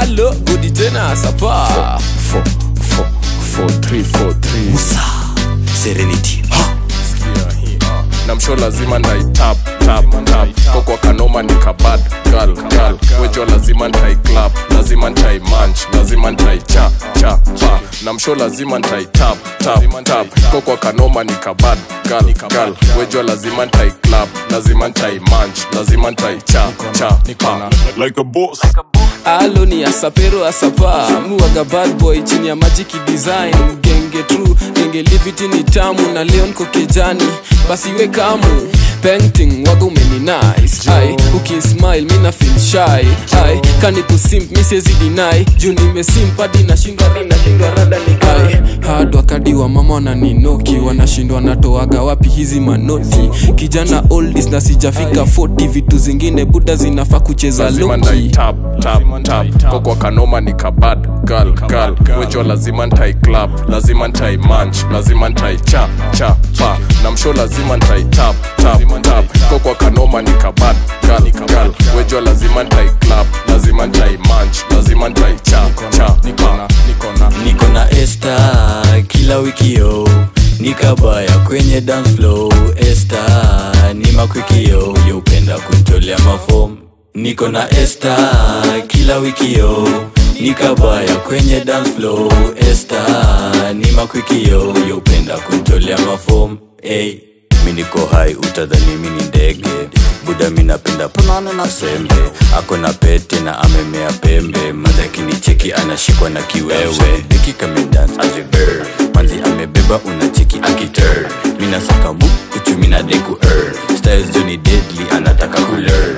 alo godi tena sapa Four, four, four, three, four, three. serenity Sikia hii, ah. na msho lazima ndaitap tap tap kokwa kanoma ni kabad gal gal wejo lazima ntai clap lazima ntai manch lazima ntai cha cha pa na msho lazima ntai tap tap tap kokwa kanoma ni kabad gal gal wejo lazima ntai clap lazima ntai manch lazima ntai cha cha pa like a boss alo ni asapero asapa muwaga bad boy chini ya majiki design genge tru genge liviti ni tamu na leon ko kijani basi we kamu painting waga umeni nice ai ukismile mina feel shy ai kani kusimp mi siwezi deny juu nimesimp hadi nashindwa hadi nashindwa rada ni ai hard wakadi wa mama wananinoki wanashindwa natoaga wapi hizi manoti kijana oldis na sijafika 40 vitu zingine buda zinafaa kucheza lazima loki ndai tap tap tap kokwa kanoma ni kabad gal gal wejo lazima ntai clap lazima ntai manch lazima ntai cha cha pa na msho lazima ntai tap tap tap kokwa kanoma ni kabad gal gal wejo lazima ntai clap lazima ntai manch lazima ntai cha cha pa niko na este kila wikio nikabaya kwenye dance flow este ni makwikio yeupenda kuntolea mafom niko na este kila wikio nikabaya kwenye dance flow este ni makwikio yeupenda kuntolea mafom hey. mi niko hai utadhani mi ni ndege buda mi napenda panana na sembe ako na pete na amemea pembe madhakini cheki anashikwa na kiwewe diki kamedans azibir manzi amebeba unacheki akiter minasaka mu uchumi na deku er styles joni deadly anataka kuler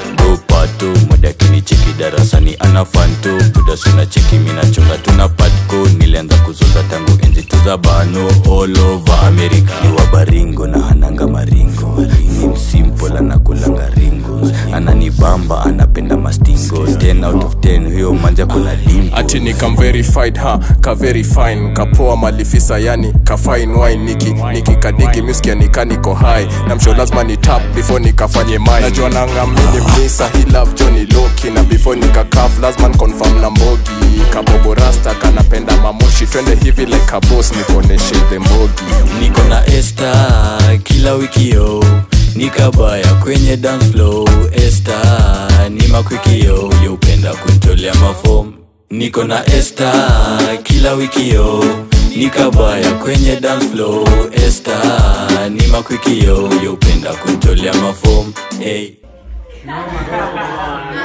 pato modakini cheki darasani ana fanto buda suna cheki minachonga tuna patko nilianza kuzoza tangu enzi tuza bano all over america ni wabaringo na hananga maringo ni msimple anakulanga ringo ananibamba anapenda mastingo 10 out of 10 huyo manja kuna dimpo ati ni kam verified ha ka very fine kapoa malifisa yani ka fine wine niki niki kadigi miskia nika niko high na msho lazima ni tap before nikafanye mine najua nangamini mnisa hi love Johnny Loki na before nika kaf lazima confirm na mbogi kabobo rasta kanapenda mamoshi twende hivi like a boss nikoneshe the mbogi niko na este kila wikio nikabaya kwenye dance flow este ni makwikio yeupenda kuntolea mafom niko na este kila wikio nikabaya kwenye dance flow este ni makwikio yeupenda kuntolea mafom hey.